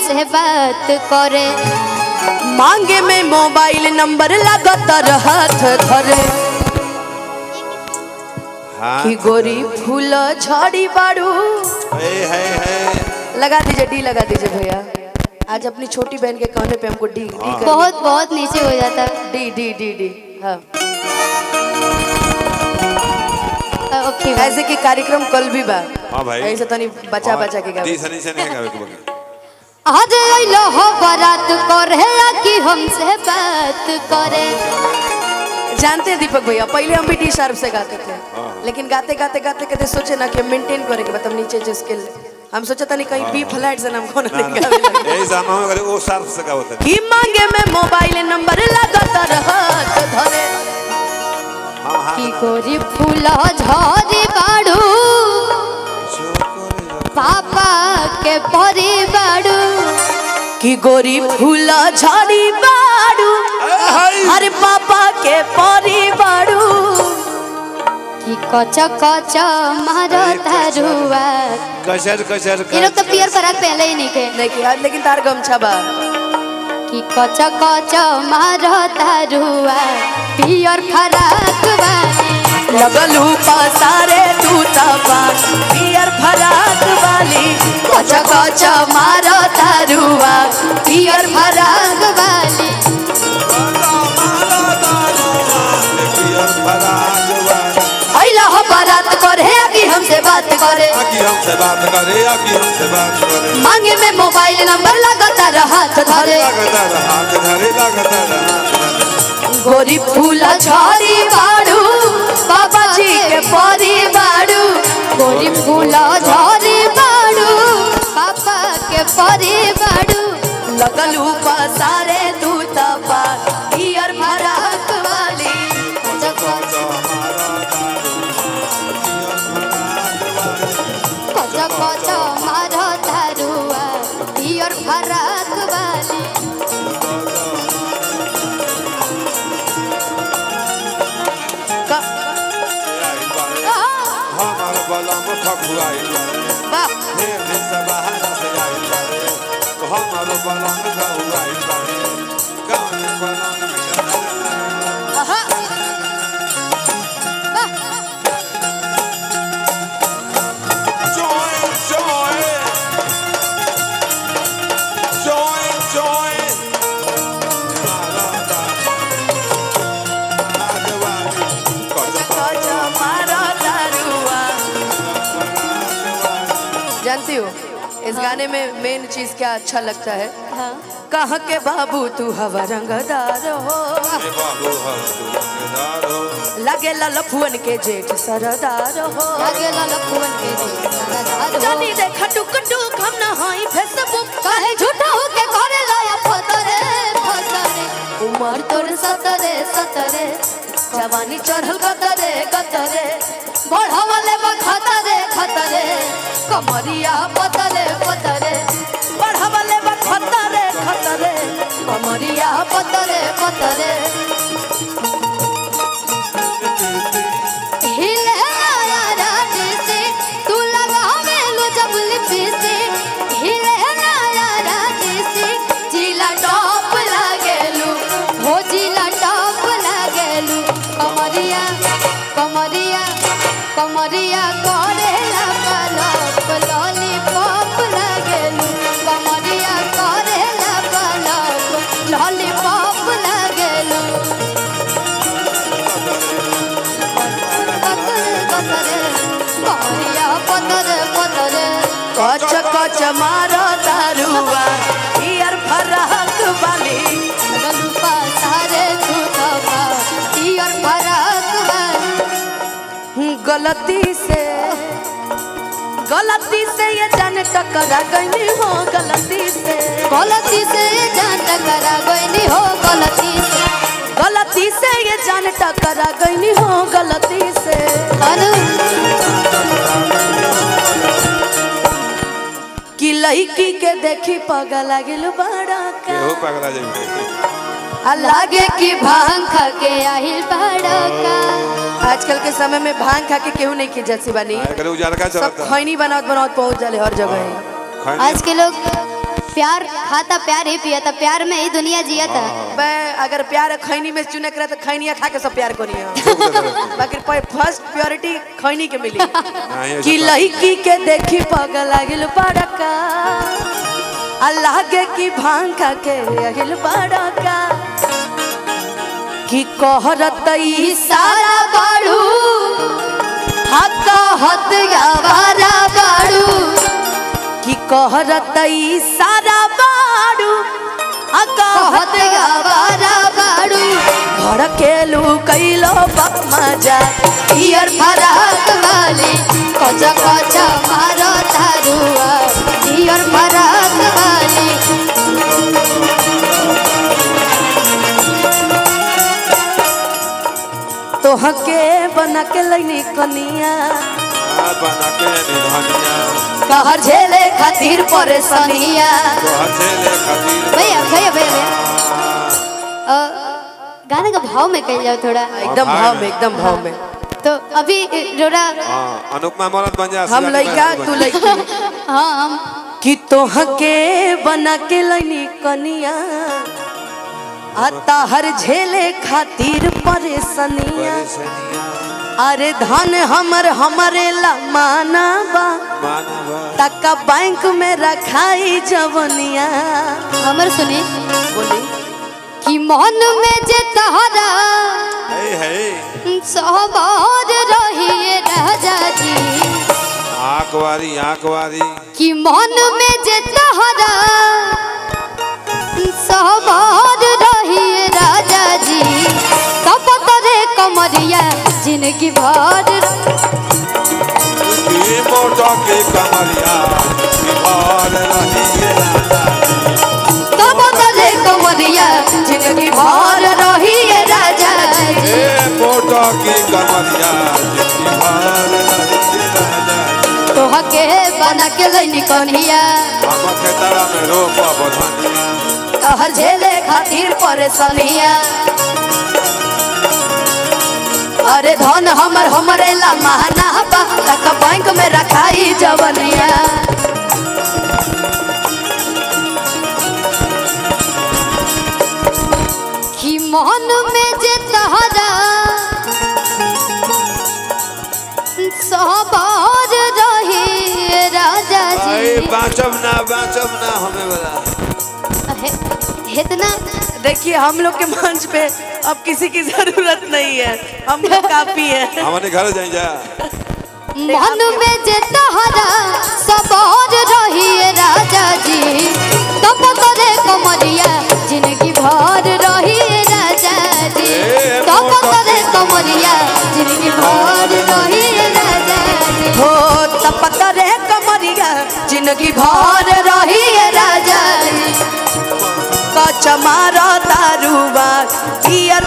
हमसे बात करे मांगे में मोबाइल नंबर लगातार हाथ धरे हाँ कि गोरी फूल झड़ी बाड़ू है है है लगा दीजिए डी लगा दीजिए भैया आज अपनी छोटी बहन के कहने पे हमको डी डी कर बहुत बहुत नीचे हो जाता है डी डी डी डी हाँ ओके ऐसे कि कार्यक्रम कल भी बा हाँ भाई ऐसे तनी बचा बचा के गावे दी सनी से नहीं गावे के बगल आज अइलो हो बारात करे कि हमसे बात करे जानते हैं दीपक भैया पहले हम भी डी शार्प से गाते थे लेकिन गाते गाते गाते गाते सोचे ना कि मेंटेन करे के मतलब नीचे जो स्किल हम सोचा था नहीं कहीं बी फ्लैट से नाम कौन नहीं गावे लगे। यही जाना हो करे वो सार्फ से गावत है कि मांगे में मोबाइल नंबर लगातार हाथ धरे हाँ हाँ कि गोरी फूल झरी बाड़ू पापा के परी बाड़ू कि गोरी फूल झड़ी बाड़ू हर पापा के परी बाड़ू कि कच कच मारो धरुआ कचर कचर ये लोग तो पियर फराक पहले ही नहीं थे नहीं किया लेकिन तार गमछा बा कि कच कच मारो धरुआ पियर फराक वाली लगलू पसारे तू तपा पियर फराक वाली कच कच मारो तारुआ पियर फराक वाली अइला हो बारात करे कि हमसे बात करे हमसे बात करे आकी हमसे बात करे मांगे में मोबाइल नंबर लगातार हाथ धरे लगता रहा हाथ धरे लगता रहा हाथ धरे। गोरी फूला झड़ी बाड़ू बाबा जी के परी बाड़ू गोरी फूल झरी बाड़ू पापा के परी बाड़ू लगलू पसारे तू तपा पियर फराक वाली कच कच मारो धरुआ पियर फराक वाली क- हमार बलम ठकुआई वाह हे से बाहर से आई हमार बलम ठकुआई कौन बलम आहा Joy, joy. Joy, joy. कच मारो तारुआ जानती हो इस गाने में मेन चीज क्या अच्छा लगता है हाँ कह के बाबू तू हवा रंगदार हो लगे ललफुअन के जेठ सरदार हो लगे ललपुअन के जी जानी देखा टुक टुक हम ना हाई फेसबुक कहे झूठा हो के करे लाया फतरे फतरे उमर तोर सतरे सतरे जवानी चढ़ल गतरे गतरे बढ़ावले बा खतरे खतरे कमरिया पतरे पतरे बढ़ावले बा खतरे खतरे कमरिया पतरे पतरे हिले लाया रानी से तू लगावे लो जब लिपी से हिले लाया रानी से जिला टॉप लागेलू हो जिला टॉप लागेलू कमरिया कमरिया कमरिया करे पलप लॉलीपॉप लागेलू कमरिया करे पलप लॉलीपॉप लागेलू कच कच मारो तारुआ ईयर फरहक वाली गलती से गलती से ये जान टकरा गई हो गलती से गलती से जान टकरा गई हो गलती से गलती से ये जान टकरा गई हो गलती से अनु कि लड़की के देखी पगला गेल बड़ा का केहू पगला जाइए आ लागे कि भांग खा के आहिल बड़का आजकल के समय में भांग खा के केहू नहीं की जैसी बनी करे उजाड़ का सब चलता खैनी बनावत बनावत पहुंच जाले हर जगह आज के लोग प्यार खाता प्यार ही पिया प्यार में ही दुनिया जिया था बे अगर प्यार खैनी में चुने करे तो खैनिया खा के सब प्यार करिए बाकी फर्स्ट प्योरिटी खैनी के मिली नहीं, कि ऐसा- लड़की के देखी पगल आगिल बड़का अल्लाह के की भांग खा के आगिल बड़का कि कहरत ई सारा बाड़ू हक हत गवारा बाड़ू कि कहरत ई सारा बाड़ू हक हत गवारा बाड़ू भड़केलू कैलो बक मजा पियर फराक वाली कचा कचा मारो तारुआ पियर फराक वाली तोहके बना के लैनी कनिया हाँ, बना के निधनिया कहर झेले खातिर परेशानिया तो हथेले खातिर भैया भैया भैया भैया अ, गाने का भाव में कह जाओ थोड़ा एकदम भाव में एकदम भाव में तो अभी रोरा हाँ अनुपमा मरद बन जा हम लइका तू लइकी हाँ हम कि तोहके बना के लैनी कनिया आ ताहर झेले खातिर परेशानिया अरे धन हमर हमरे ला माना बा मानवा तका बैंक में रखाई जवनिया हमर सुनी बोली कि मन में जे तहरा है है सहबाज रहिए राजा जी आँख वारी आँख वारी कि मन में जे तहरा सहबाज रहिए राजा जी कब करे कमरिया जिंदगी भर की मोटा के कमरिया बिहार रही है राजा कब करे कमरिया जिंदगी भर रहिए राजा जी ए मोटा की कमरिया बिहार रही है राजा तोहके बना के लैनी कन्हिया हम खेतरा में रोपा बधनिया कहर झेले खातिर परेशानिया अरे धन हमर हमरे ला महना बा तक बैंक में रखाई जवनिया कि मन में जे तहरा सहबाज रही राजा अरे जी बाँचब ना बाँचब ना हमें बता हे- इतना देखिए हम लोग के मंच पे अब किसी की जरूरत नहीं है हम लोग काफी है हमारे घर जाए जा मन में जे तहरा सबोर रही राजा जी तब करे कमरिया जिंदगी भर रही राजा जी ए, तब मोटा करे कमरिया जिंदगी भर रही राजा जी हो तपत रे कमरिया जिंदगी भर रही राजा जी कच मारा दारुबा पियर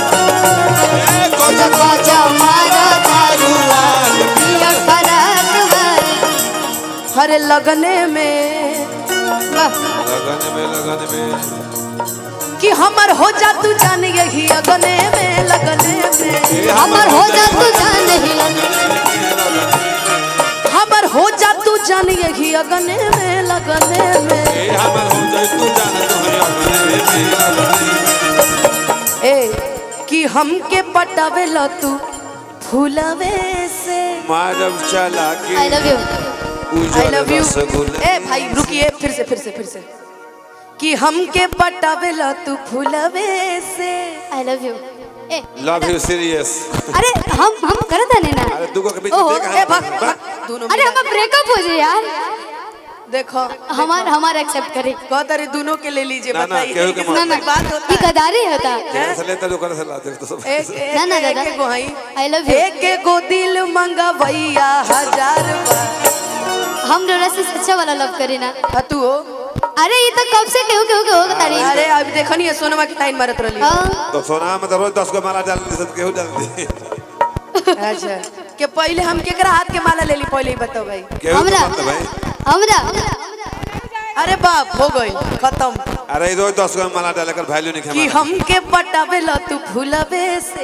कचा कचा मारा दारुआ पियर फराक वाली। हर लगने में वाह, लगन में लगन में कि हमर हो जा तू जान यही अगने में लगने में ए, हमर हो जा तू जान ही हमर हो जा तू जान यही अगने में लगने में ए, हमर हो जाए तू जान तोहरे अपने में लगन में। ए कि हमके पटावे ल तू फूलवे से मारब चला के आई लव यू आई उजल लव यू रसगुल्ला ए भाई रुकिए फिर से फिर से फिर से कि हमके पटावे ल तू फूलवे से आई लव यू ए लव यू सीरियस अरे हम हम करत हने ना अरे दुगो के बीच ओहो, में देख ए भाग भाग दोनों अरे मिला। हम ब्रेकअप हो जाए यार देखो हमार हमार एक्सेप्ट करी कहता रे दोनों के ले लीजिए ना, ना, बताइए केहू के कितना ना ना बात होता ये है गदारी होता जेकर से लेता जो कर से लाते तो सब एक एक ना, ना, एक दादा। एगो हई I love you. एक एगो दिल मंगवैया हजार बार हम डोरा से अच्छा वाला लव करी ना हाँ, तू हो अरे ये तो कब से केहू केहू के हो तारी अरे अभी देखनी है सोनमा की टाइम मारत रही हाँ, तो सोना में तो रोज दस गो माला डाल दी सब केहू डाल दी अच्छा कि पहले हम केकरा हाथ के माला ले ली पहले ही बताओ भाई केहू हमरा तो मत भाई हमरा अरे बाप हो गई खत्म अरे रोज दस गो माला डाले कर वैल्यू नहीं कि खेमा हमके पटावे ल तू फूलवे से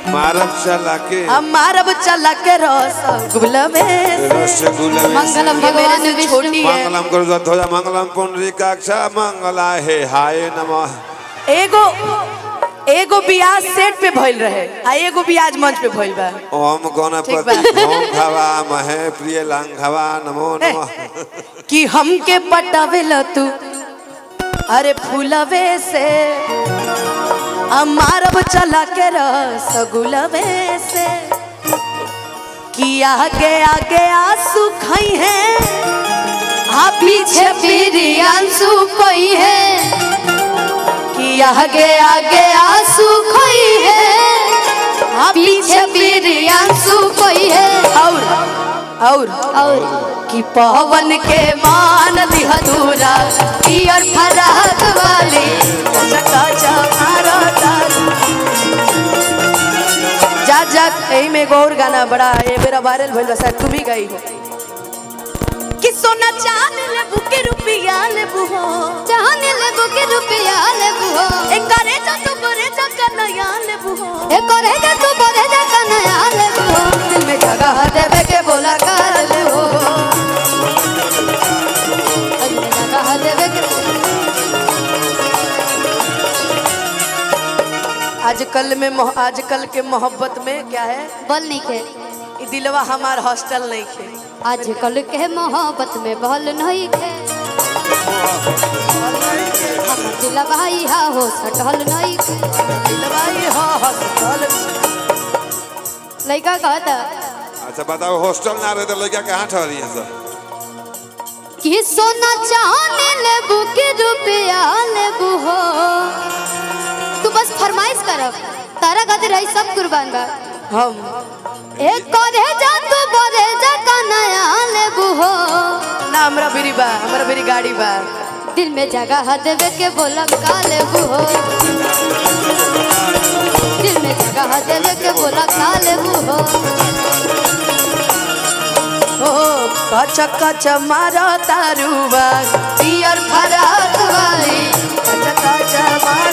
मारब चला के हम मारब चला के रसगुल्लवे से रसगुल्ला मंगलम ये मेरे भगवान से विष्णु छोटी है मंगलम करो ध्वजा मंगलम पुंडरीकाक्षा मंगला हे हाय नमः एगो एगो बियाज सेट पे भइल रहे आ एगो बियाज मंच पे भइल बा ओम ठीक गणपति बा। ओम खवा महे प्रिय लांघवा नमो नमः कि हमके पटावेल तू अरे फूलवे से हम मारब चला के रसगुलवे से कि आगे आगे आंसू खाई है आ पीछे पीरी आंसू कोई है कि आगे आगे आंसू खोई है आ पीछे पीरी आंसू कोई है और और और कि पवन के मान दिहदूरा पियर फराक वाली चका चमारा जा जा एही में एगो और गाना बड़ा ये मेरा वायरल भइल बा शायद तू भी गई हो कि सोना चांद लेबू के रुपया लेबू हो चाहने लेबू के रुपया लेबू हो ए करे जा तू करे जा कन्हैया लेबू हो ए करे जा तू करे जा कन्हैया लेबू हो दिल में जगह देवे के बोला कर लेबू हो अरे जगह देवे के आजकल में मोह- आजकल के मोहब्बत में क्या है बल नहीं खे ई दिलवा हमार हॉस्टल नहीं खे आजकल के मोहब्बत में बल नहीं खे हम दिलवा इहा हो सटल नहीं खे दिलवा ई हॉस्टल लड़का कहता अच्छा बताओ हॉस्टल ना रहे तो लड़का कहाँ ठहरी है सर कि सोना चाहने लेबू के रुपया लेबू हो तू बस फरमाइश करब तारा खातिर रही सब कुर्बान बा हम एक करे जा तू बरे जा कन्हैया लेबू हो ना हमरा बिरी बा हमरा बिरी गाड़ी बा दिल में जगह देवे के बोला का लेबू हो दिल में जगह देवे के बोला का लेबू हो हो कच कच मारा तारुबा पियर फराक वाली कच कच मारा